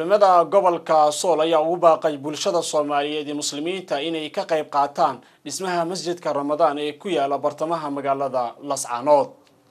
culimada gobolka sool ayaa ugu baaqay bulshada soomaaliyeed iyo muslimiinta inay ka qayb qaataan dhismaha masjidka ramadaan ee ku yaala bartamaha magaalada lascaanood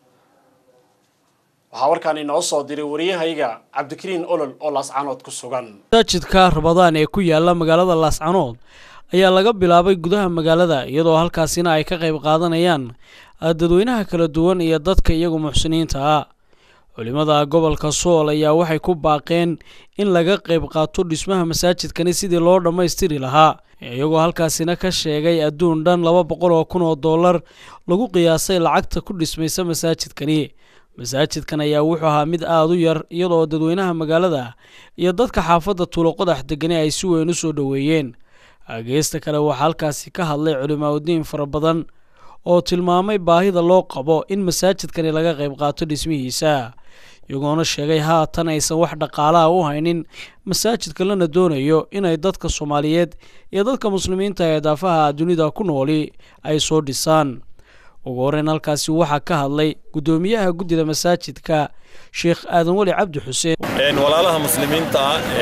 waxaa warkaan inoo soo diray wariyahayga cabdikariin olol oo laascaanood ku sugan masaajidka ramadaan ee ku yaala magaalada laascaanood ayaa laga bilaabay gudaha magaalada iyadoo halkaasina ay ka qayb qaadanayaan dadweynaha kala duwan iyo dadka iyagu muxsiniinta ah culimada gobolka sool ayaa waxay ku baaqeen in laga qayb qaato dhismaha masaajidkani sidii loo dhammaystiri lahaa iyagoo halkaasina ka sheegay adduun dhan laba boqol oo kun oo dollar lagu qiyaasay lacagta ku dhismaysa masaajidkani masaajidkan ayaa wuxuu ahaa mid aada u yar iyadoo dadweynaha magaalada iyo dadka xaafadda tuuloqodax degani ay si weyn u soo dhoweeyeen geesta kale waxaa halkaasi ka hadlay culimaauddiin fara badan oo tilmaamay baahida loo qabo in masaajidkani laga qayb qaato dhismihiisa iyagoona sheegay haatan aysan wax dhaqaalaha u haynin masaajidka lana doonayo inay dadka soomaaliyeed iyo dadka muslimiinta ee daafaha dunida ku nooli ay soo dhisaan ugu horeyn halkaasi waxaa ka hadlay guddoomiyaha guddida masaajidka sheekh aadan weli cabdi xuseen walaalaha muslimiinta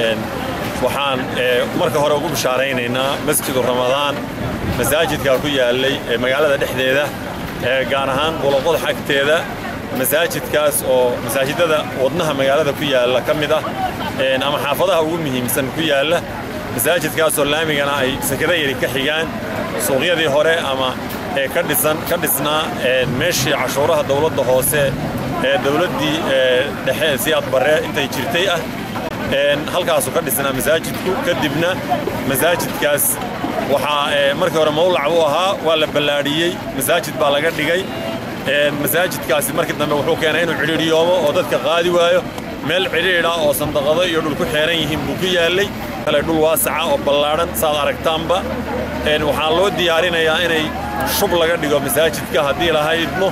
waxaan marka hore ugu bishaaraynaynaa masjidu ramadaan masaajidkaa ku yaallay magaalada dhexdeeda gaar ahaan buloqodax agteeda masaajidkaas oo masaajidada wadnaha magaalada ku yaalla ka mid ah ama xaafadaha ugu muhiimsan ku yaalla masaajidkaasoo laamigana ay sakada yari ka xigaan suuqyadii hore ama ka dhisan ka dhisnaa meeshii cashuuraha dawladda hoose ee dawladdii dhexe siyaad barre intay jirtay ah halkaasuu ka dhisnaa masaajidku kadibna masaajidkaas waxaa markii hore mawlac u ahaa waa la ballaadhiyey masaajid baa laga dhigay masaajidkaasi markii dambe wuxuu keenay inuu cidhiidhiyoomo oo dadka qaadi waayo meel cidhiidha oo sandaqado iyo dhul ku xeeran yihiin buu ku yaallay kale dhul waasaca oo ballaadhan saad aragtaanba waxaa loo diyaarinayaa inay shub laga dhigo masaajidka haddii laha idmo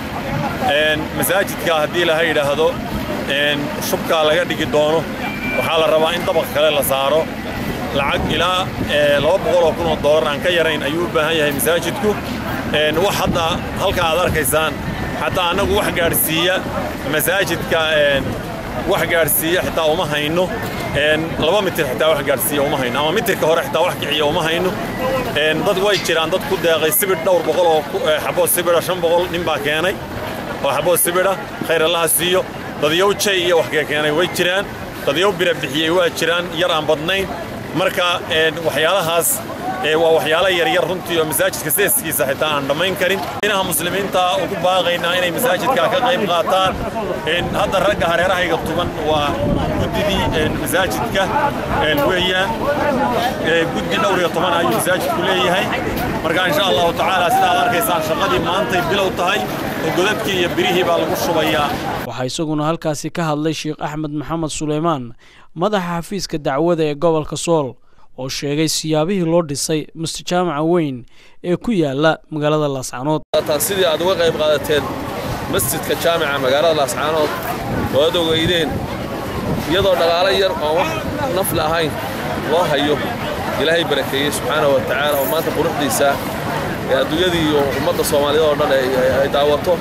masaajidka haddii laha yidhaahdo shubkaa laga dhigi doono waxaa la rabaa in dabaq kale la saaro lacag ilaa laba boqoloo kun oo dollar aan ka yarayn ayuu u baahan yahay masaajidku wax hadda halka aad arkaysaan xataa annagu wax gaadhsiiya masaajidka wax gaadhsiiya xitaa uma hayno laba mitir xitaa wax gaadhsiiya uma hayno ama mitirka hore xitaa wax kiciya uma hayno dad way jiraan dad ku deeqay sibidh dhowr boqol oo xaboo sibidha shan boqol nin baa keenay oo xaboo sibidha khayr allaha siiyo dadyow jay iyo wax ka keenay way jiraan dadyow bira bixiyey waa jiraan yar aan badnayn marka waxyaalahaas waa waxyaalo yaryar runtii oo masaajidka seeskiisa xitaa aan dhammayn karin inaha muslimiinta ugu baaqaynaa inay masaajidka ka qayb qaataan hadda ragga hareerahayga tuban waa guddidii masaajidka weeyaan guddi dhowr iyo toban ayuu masaajidku leeyahay marka insha allahu tacaala sida aad arkaysaan shaqadii maantay bilow tahay oo godadkii iyo birihii baa lagu shubayaa waxaa isaguna halkaasi ka hadlay sheekh axmed maxamed suleymaan madaxa xafiiska dacwada ee gobolka sool oo sheegay siyaabihii loo dhisay mustajaamaca weyn ee ku yaala magaalada laascaanood sidii aad uga qayb qaadateen masjidka jaamica magaalada laascaanood oo aad ogeydeen iyadoo dhaqaalo yar oon wax nafli ahayn loo hayo ilaahay barakeeyey subxaanahu wa tacaala oo maanta quruxdiisa ee adduunyadii iyo ummadda soomaaliyeed oo dhan ay daawato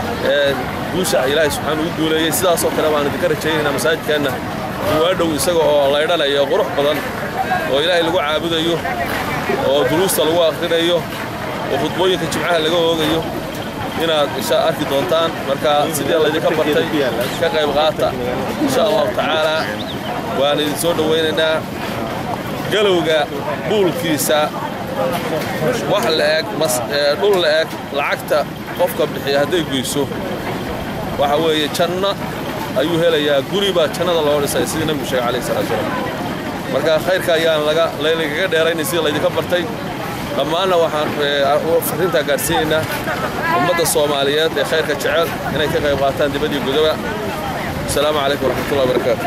guusha ilaahay subxaana ugu duuleeyey sidaasoo kale baan idinka rajaynaynaa masaajidkeenna duwaadhow isaga oo laydhanayo qurux badan oo ilaahay lagu caabudayo oo duruusta lagu akhrinayo oo khudbooyinka jimcaha laga oogayo inaad insha arki doontaan marka sidii laydinka bartay ka qayb qaata insha allahu tacaalaa waan idin soo dhowaynaynaa galowga buulkiisa wax laeg dhul la-eg lacagta qofka bixiya hadday guyso waxa weeye janno ayuu helayaa guri baa jannada loo dhisay sidii nabigu sheegay calayhi salatu salaam marka khayrka ayaan laydinkaga dheeraynay sidii laydinka bartay dhammaanna waxaan farrintaa gaadhsiinaynaa ummadda soomaaliyeed ee khayrka jecel inay ka qayb qaataan dibadii gudoba asalaamu calaykum waraxmatullahi wabarakaatu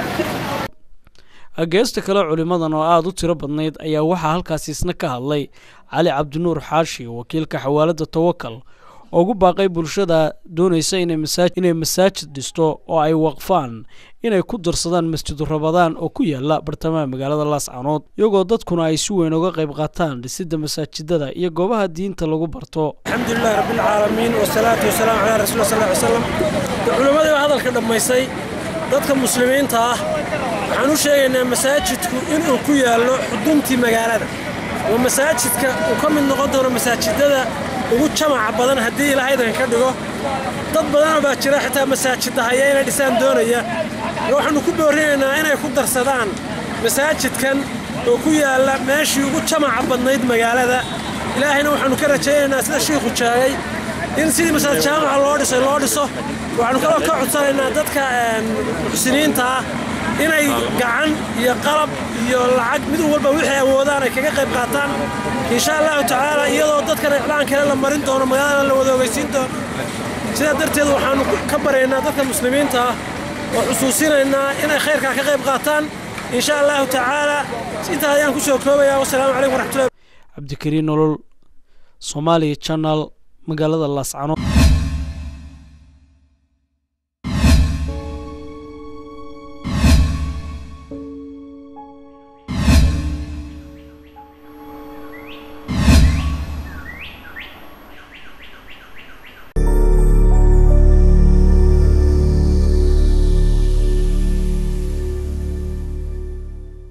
geesta kale culimmadan oo aada u tiro badnayd ayaa waxaa halkaasi isna ka hadlay cali cabdinuur xaashi wakiilka xawaaladda tawakal oo ugu baaqay bulshada doonaysa inay masaajid dhisto oo ay waqfaan inay ku darsadaan masjidu rabadaan oo ku yaala bartamaha magaalada laascaanood iyagoo dadkuna ay si weyn uga qayb qaataan dhisidda masaajidada iyo goobaha diinta lagu barto alxamdulilahi rabbilcaalamiin wasalaatu wasalaamu calaa rasuuli sal ly slam culimmadii baa hadalka dhammaysay dadka muslimiinta ah waxaan u sheegaynaa masaajidku inuu ku yaallo xuduntii magaalada oo masaajidka uu ka mid noqon doono masaajidada ugu jamaca badan haddii ilaahaydan ka dhigo dad badanoo baa jira xitaa masaajidahaya inay dhisaan doonaya waxaannu ku boorinaynaa inay ku darsadaan masaajidkan oo ku yaalla meeshii ugu jamaca badnayd magaalada ilaahayna waxaannu ka rajaynaynaa sida shiikhu sheegay in sidii masaajid jaamaca loo dhisay loo dhiso waxaannu kaloo ka codsanaynaa dadka muxsiniinta ah inay gacan iyo qalab iyo lacag mid walba wixii awoodaan ay kaga qayb qaataan insha allahu tacaala iyadoo dadkan iclaan kale la marin doono magaalada la wada ogeysiin doono sidaa darteed waxaannu ka baraynaa dadka muslimiinta ah oo xusuusinaynaa inay khayrkaa ka qayb qaataan insha allahu tacaala intaa ayaan ku soo koobayaa wasalaamu calaykum waraxmatullahi cabdikariin nolol soomaaliya channel magaalada laascano